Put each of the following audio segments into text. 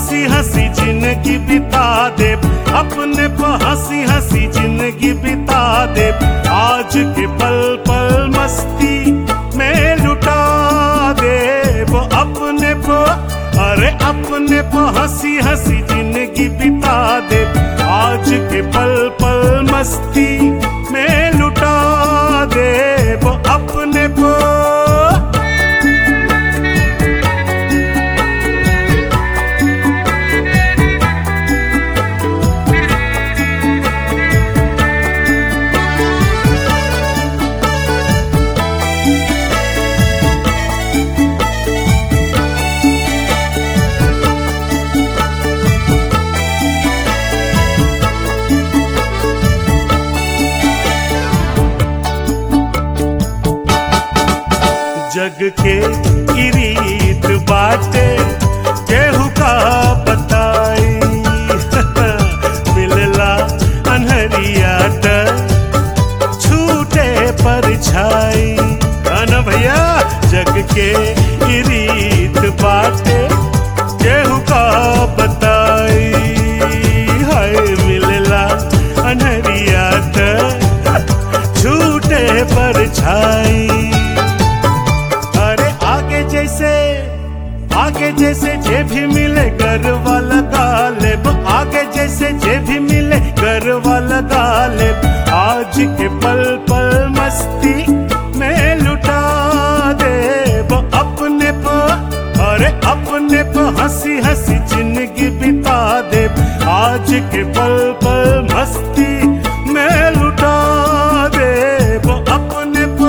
हंसी हंसी जिंदगी बिता दे अपने पे हंसी हंसी जिंदगी बिता दे आज के पल पल मस्ती में लुटा दे वो अपने पे अरे अपने पे हंसी हंसी जिंदगी बिता दे आज के पल पल मस्ती में लुटा दे वो अपने पे जग के ई रीत बाटे केहू का बताई मिलला अनहरिया त छूटे पर छाई ना भैया जग के ई रीत बाटे केहू का बताई हाय मिलला अनहरिया त छूटे पर छाई अरे आगे जैसे आगे जैसे जे भी मिले घर वाला गालिब आगे जैसे जे भी मिले घर वाला गालिब आज के पल पल मस्ती में लुटा दे वो अपने पे अरे अपने पे हंसी हंसी जिंदगी बिता दे आज के पल पल मस्ती में लुटा दे वो अपने पे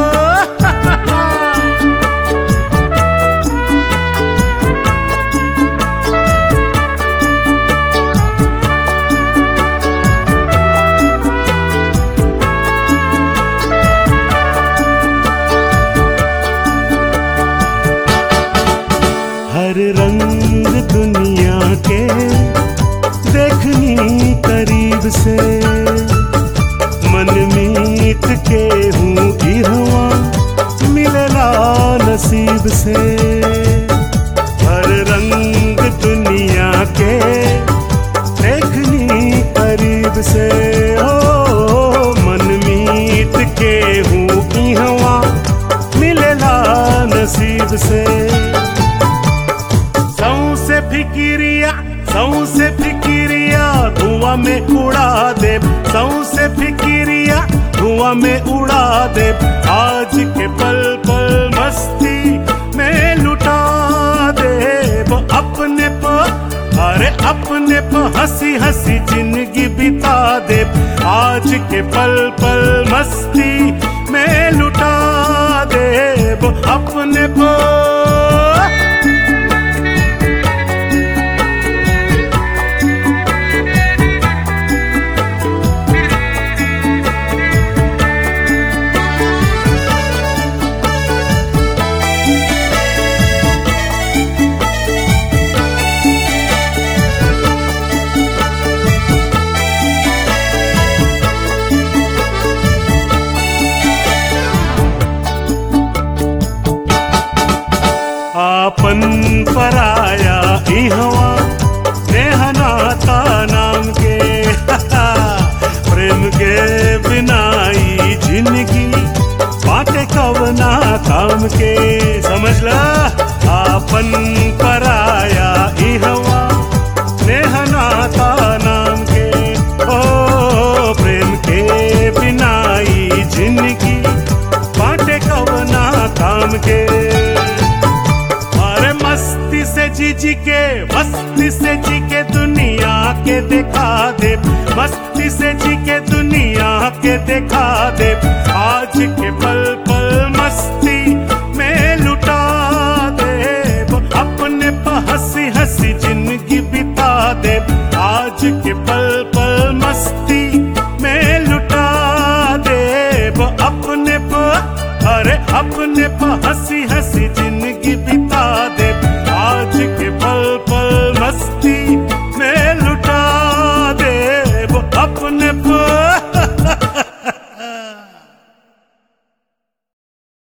हर रंग दुनिया के देखनी करीब से मन मीत के हूँ इहवा मिलला नसीब से हर रंग दुनिया के देखनी करीब से ओ मन मीत के हूँ इहवा मिलला नसीब से सौ से फिकिरिया सौ से फिकिरिया धुआं में उड़ा दे सौ से फिकिरिया धुआं में उड़ा दे आज के पल पल मस्ती में लुटा दे वो अपने पे अरे अपने पे हंसी हंसी जिंदगी बिता दे आज के पल पल मस्ती में लुटा दे वो अपने पे आपन पराया इहवा नेहनाता नाम के प्रेम के बिनाई जिंदगी बाटे कवना काम के समझ ला आपन पराया इहवा नेहनाता नाम के ओ प्रेम के बिनाई जिंदगी बाटे कवना काम के अरे मस्ती से जी जी के मस्ती से जी के दुनिया के दिखा दे मस्ती से जी के दुनिया के दिखा दे आज के पल पल मस्ती में लुटा दे वो अपने पे हंसी हंसी जिंदगी बिता दे आज के पल पल मस्ती में लुटा दे वो अपने पे अरे अपने पे हंसी हंसी जिंदगी